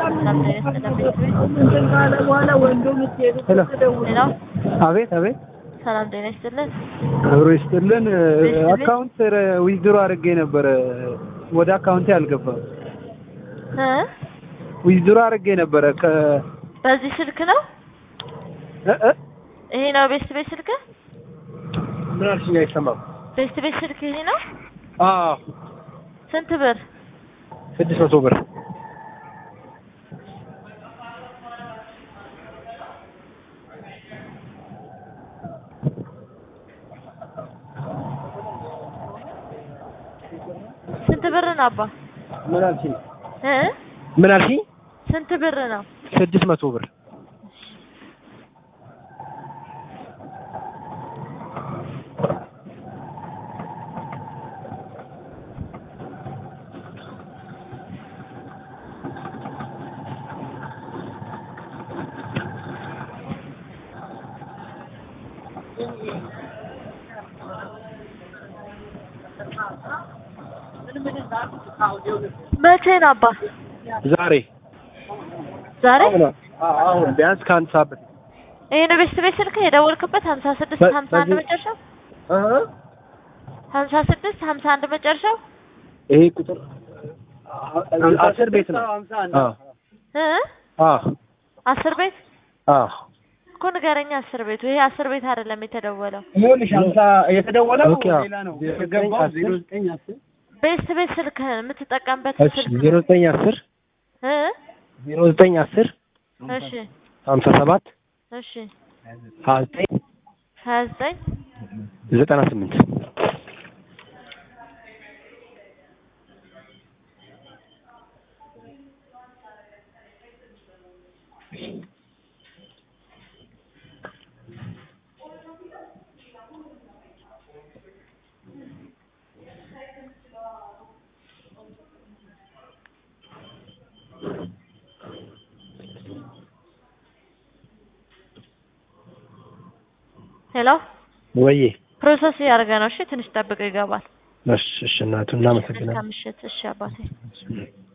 ሰላም ጤና ይስጥልን ቤተሰቤ። ሄሎ አቤት አቤት ሰላም ጤና ይስጥልን። አብሮ ይስጥልን። ይስጥልኝ። አካውንት ዊዝድሮ አድርጌ ነበረ ወደ አካውንቴ አልገባም። እ ዊዝድሮ አድርጌ ነበረ ከ በዚህ ስልክ ነው? እ እ ይሄ ነው ቤስት ቤት ስልክ? ምን አልሽኝ? አይሰማም። ቤስት ቤት ስልክ ይሄ ነው? አዎ ስንት ብር? ስድስት መቶ ብር ስንት ብር ነው አባ? ምን አልሽኝ? እ ምን አልሽኝ? ስንት ብር ነው? ስድስት መቶ ብር መቼ ነው አባ? ዛሬ ዛሬ? አሁን አሁን ቢያንስ ከአንድ ሰዓት በፊት ይሄ ነው ቤስት ቤት ስልክ የደወልክበት? ሀምሳ ስድስት በ- ሀምሳ አንድ በዚህ- መጨረሻው? እ ሀምሳ ስድስት ሀምሳ አንድ መጨረሻው? ይሄ ቁጥር አስር ቤት ነው። አዎ እ አዎ አስር ቤት አዎ እኮ ንገረኛ። አስር ቤቱ ይሄ አስር ቤት አይደለም የተደወለው። ይኸውልሽ ሀምሳ የተደወለው ኦኬ፣ አዎ። ሌላ ነው የገባው ዜሮ ዘጠኝ አስር ቤስት ቤት ስልክህን የምትጠቀምበት እሺ ስልክ ዜሮ ዘጠኝ አስር እ ዜሮ ዘጠኝ አስር እሺ ሀምሳ ሰባት እሺ ሀያ ዘጠኝ ሀያ ዘጠኝ ዘጠና ስምንት ሄሎ ወዬ ፕሮሰስ እያደረገ ነው። እሺ ትንሽ ጠብቀው ይገባል። እሺ እሺ እናቱ እናመሰግናለን መልካም ምሽት። እሺ አባቴ